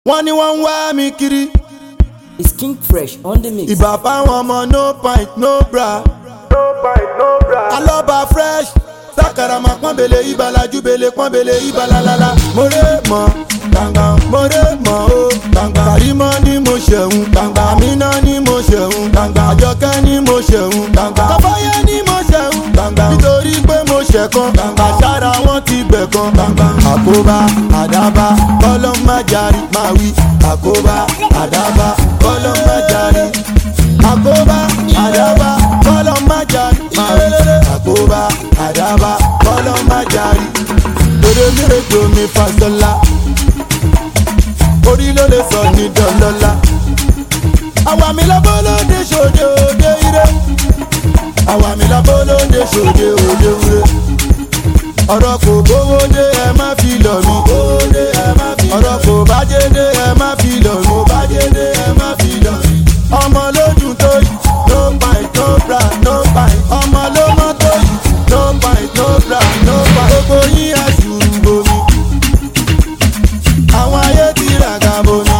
wọ́n ní wọ́n ń wá mi kiri It's King Fresh on the mix. ìbà fáwọn ọmọ no pint no bra alọ́ba fresh sakarama pọ́nbele ibalajúbele pọ́nbele ibalalala more mọ́ gbangba more mọ́ o gbangba karimọ́ ni mo ṣẹ̀hún gbangba amina ni mo ṣẹ̀hún gbangba àjọkẹ́ ni mo ṣẹ̀hún gbangba kọ́fọ́yé ni mo ṣẹ̀hún gbangba nítorí pé mo ṣẹ̀kan gbangba sára wọn ti gbẹ̀kan gbangba àkóbá àdábá kọ́lọ́ má jarí máa wí àkóbá àdábá kọ́lọ́ má jarí àkóbá àdábá kọ́lọ́ má jarí máa wí àkóbá àdábá kọ́lọ́ má jarí lórí mèrèjò mi fasọlá orí ló lè sọ ní dọ́lọ́lá àwa mi lábọ́ lóde ṣòde òde ire àwa mi lábọ́ lóde ṣòde òde ire ọ̀rọ̀ kò gbówó dé ẹ má fi lọ̀ mí ọ̀rọ̀ kò bájé dé ẹ má fi lọ̀ mí ọmọ lójú tó yìí no pint no bra no pint ọmọ ló mọ́ tó yìí no pint no bra no pint gbogbo yín àṣùrù bomi àwọn ayé ti ràgà bomi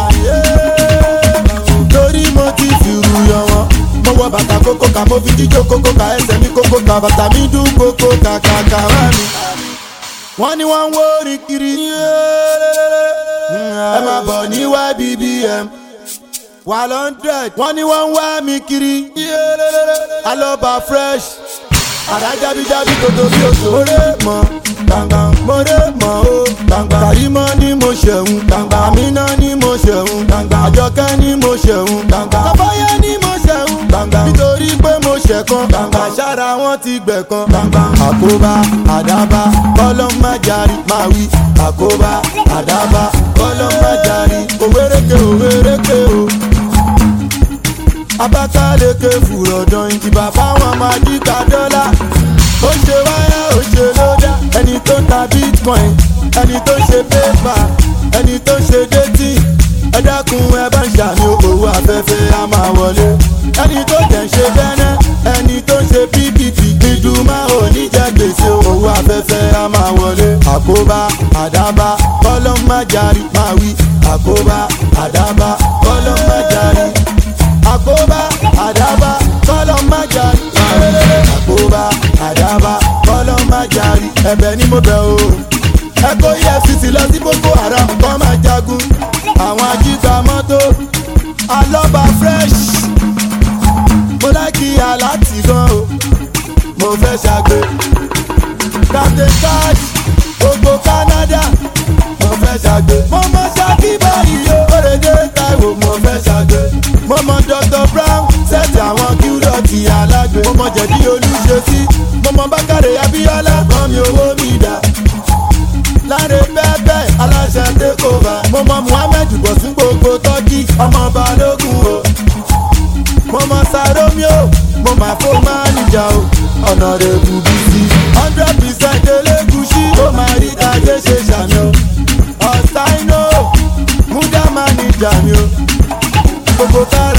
torí mo ti fìrù yọ wọn mo wọ bàtà kókó ká mo fi jíjó kókó ká ẹsẹ̀ mi kókó ká bàtà mi dún kókó kàkàkà wá mi wọ́n ní wọ́n ń wó orin kiri ẹ máa bọ̀ ní ybbm wà lọ́ndrẹ̀d wọ́n ní wọ́n ń wá mi kiri alọ́ba fresh àrà jábíjábí kòtò bí oṣù mórè mọ́ gbàngbà mórè mọ́ o gbàngbà kàrímọ́ ni mo ṣẹ̀hún gbàngbà àmínà ni mo ṣẹ̀hún gbàngbà àjọkẹ́ ni mo ṣẹ̀hún gbàngbà kọ́fọ́yé ni mo ṣẹ̀hún gbàngbà nítorí pé mo ṣẹ̀kan gbàngbà sára wọn ti gbẹ̀kan gbàngbà àkóbá àdábá kọ́lọ́ má jarí máa wí àkóbá àdábá kọ́lọ́ má jarí òwéréke òwéréke o abakaleke fùrọ̀dàn ìdìbà fáwọn májíkà dọ́là ó ṣe wáyà ó ṣe lódà ẹni tó ń ta bitcoin ẹni tó ń ṣe pépà ẹni tó ń ṣe détì ẹ dákun ẹ bá ń ṣàmì owó afẹ́fẹ́ á máa wọlé ẹni tó jẹ́ ń ṣe bẹ́nẹ́ ẹni tó ń ṣe ppp ìdùnmá ò ní jẹ́ gbèsè owó afẹ́fẹ́ á máa wọlé àkóbá àdábá kọ́lọ́ má jarí máa wí àkóbá àdábá kọ́lọ́ má jarí àkóbá àdábá kọ́lọ́ má jarí. àkóbá àdábá kọ́lọ́ má jarí. ẹ̀bẹ̀ ni mo bẹ̀ o. ẹ kó efcc lọ sí boko haram kọ́ máa jagun. àwọn ajígbà mọ́tò alọ́ba fresh. mo láìkí aláàtì gan o. mo fẹ́ ṣàgbé. captain cash gbogbo canada. mo fẹ́ ṣàgbé. mo mọ ṣáàkì báyìí o. òrèdè taiwo mo fẹ́ ṣàgbé mo mọ dr brown sẹ́ẹ̀tì àwọn kíúdọ̀tì alágbe mo mọ jẹ̀dí olúṣesí mo mọ bákàrẹ̀ abíọ́lá mọ mi owó mi dà láre bẹ́ẹ̀bẹ́ aláṣẹ tẹ́kọ̀ọ́fà mo mọ muhammed bọ̀sùn gbogbo tọ́kì ọmọ balógun o mo mọ saromio mo mà fó máníjà o ọ̀nà rẹ̀ bù bí sí hundred percent elégùsí ó máa rí tajé ṣe ṣàmì o ọ̀sáínò múdà máníjà mi o gbogbo kára.